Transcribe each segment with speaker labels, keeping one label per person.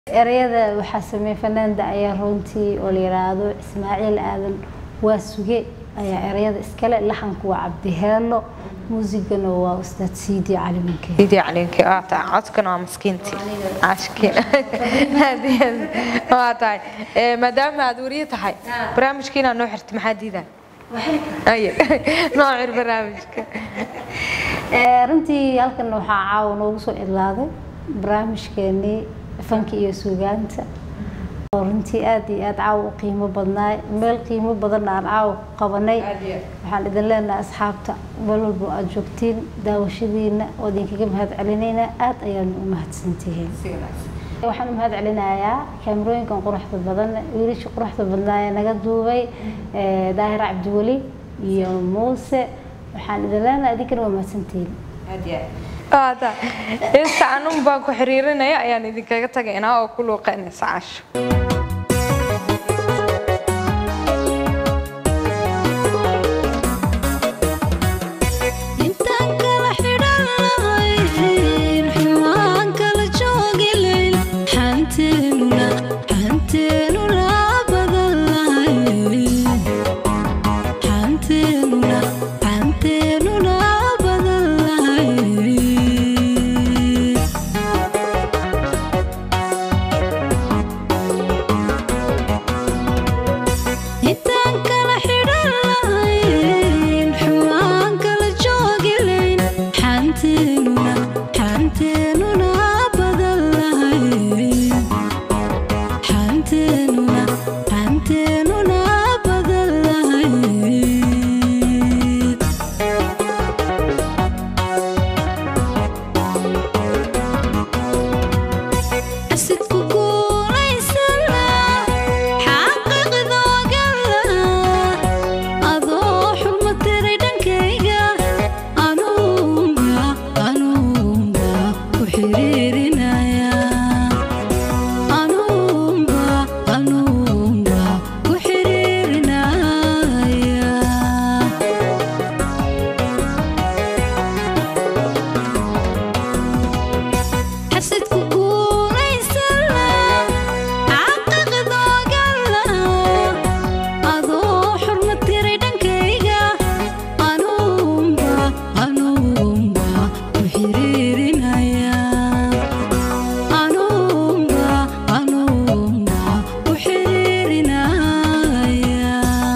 Speaker 1: ereyada waxaa sameeyey fanaanda ayaa runtii oo la yiraahdo ismaaciil aadan waa suge ayaa ereyada iskale laxanku waa cabdiheelo muusigana waa ustaad siidi cali minke
Speaker 2: سيدي عليك اه تاع عدكنا ومسكينتي عاشكين اه تاع مدام هذوريه تحي برامجكينا نوع حرت محديدا اي نوع برامجك
Speaker 1: runtii halkan waxaa caawa noogu soo idlaaday barnaamijkeenii fanka iyo suugaanta oo runtii aad iyo aad caawa u qiimo badnaay meel qiimo badan aan caawa ku qabanay waxaan idin leenahay asxaabta meel walba aad joogtiin daawashadiina oo idinkaga mahad celinaynaa aad ayaanu u mahadsantihiin waxaan u mahad celinayaa kaamirooyinkan quruxda badan wiilasha quruxda badnaa ee naga duubay daahir cabdiweli iyo muuse waxaan idin leenahay idinkana waa mahadsantihiin
Speaker 2: هذا استعنون باكو حريرنا يعني إذا كنت تجينا أو كله قنص عش
Speaker 3: intaan kala xidhan lahayn xumaan kala joogi layn xanteenuna xanteenuna badan lahayn xanteenuna xanteenuna badan lahayn intaan kala xidhan lahayn xumaan kala joogi layn xanteenuna xanteenuna badan lahayn xanteenuna xanteenuna badan lahayn asidku guulaysana xaqiiqdoogala adoo xurma tiray dhankayga anuunga anuunga ku xiriirinaya anuunga anuunga ku xiriirinaya xasidku guulaysana xaqiiqdoogala adoo xurma tiray dhankayga anuunga anuunga ku xiriirinaya anuunga anuunga ku xiriirinaya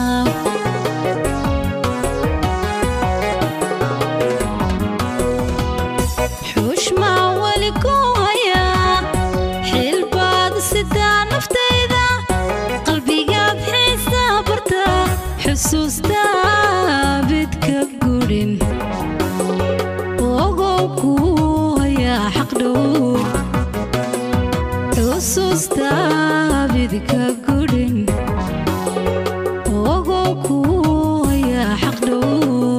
Speaker 3: xushmaa weli ku hayaa xilbaad sidaa naftayda qalbigaad xiisaa bartaa xusuustaa bidka gudhin ogow kuu hayaa xaq dhow xusuustaa bidka gudhin ogow kuu hayaa xaq dhow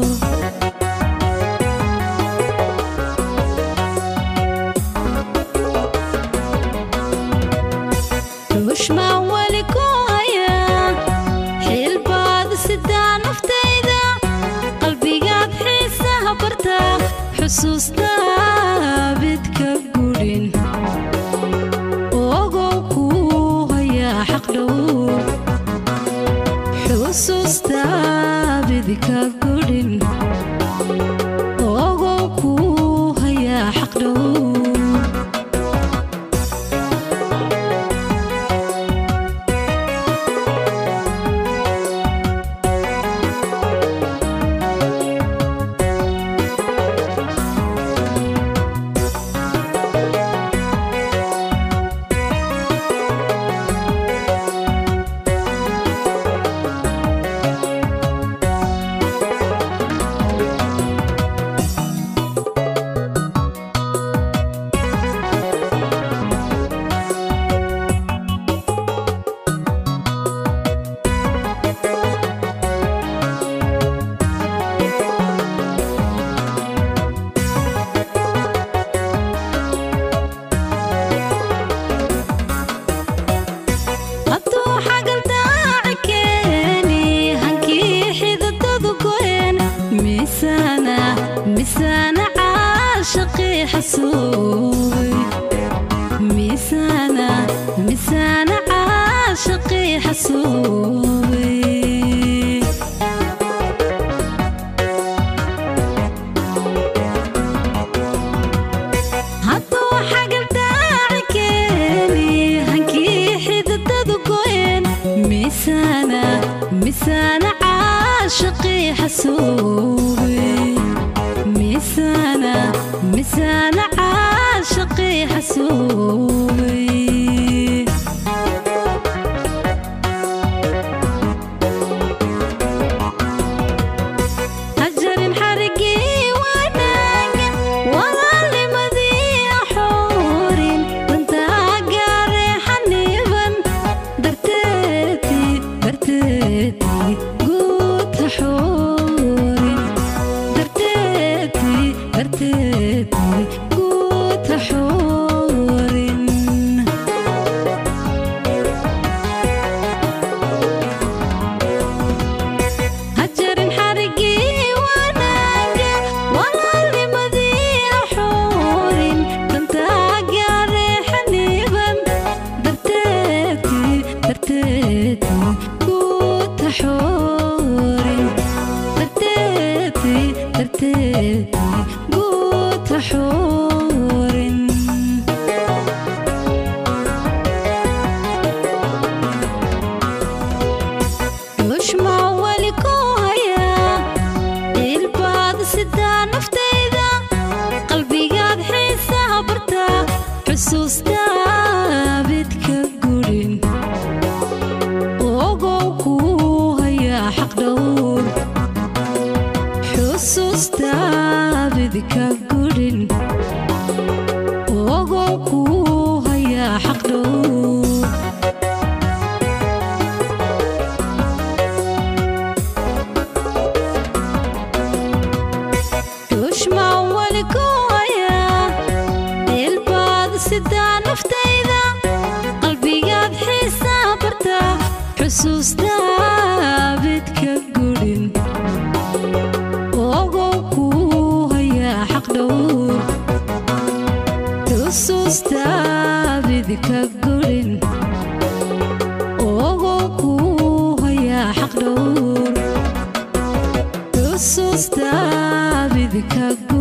Speaker 3: ruushmaan weli ku hayaa xilbaad sidaa naftayda qalbigaad xiisaha bartaa xusuustaa bidka gudhin ogow kuu hayaa xaq dhow xusuustaa bidka gudhin ogow kuu hayaa xaq dhow hadduu xagal daaci keeni hankii xididadu go'een miisaana miisaana caashaqii xasuubay miisaana miisaan caashaqii xasuubay hadduu xagaldaaci keeni hankii xididadu go'een miisaana miisaana caashaqii xasuubay miisaana miisaana caashaqii xasuubay hajarin xarigii wanaagan walaalnimadii axoorin dantaa gaaree xaniiban darteetii darteetii guud ha xoorin darteetii darteetii guud ha xoorin hajarin xarigii wanaaga walaalnimadii axoorin dantaa gaaree xaniiban darteetii darteetii guud ha xoorin darteetii darteetii guud ha xoorin dushmaa weli ku hayaa ilbaad sidaa naftayda qalbigaad xiisaha bartaa xusuustaa bidka gurin ogow kuu hayaa xaq dhowr xusuustaa bidka gurin ogow kuu hayaa xaq dhowr dushmaa weli ku hayaa ilbaad sidaa naftayda qalbigaad xiisaa bartaa xusuustaa bidka gurin ogow kuu hayaa xaq dhowr xusuustaa bidka gurin ogow kuu hayaa xaq dhowr xusuustaa bidka gurin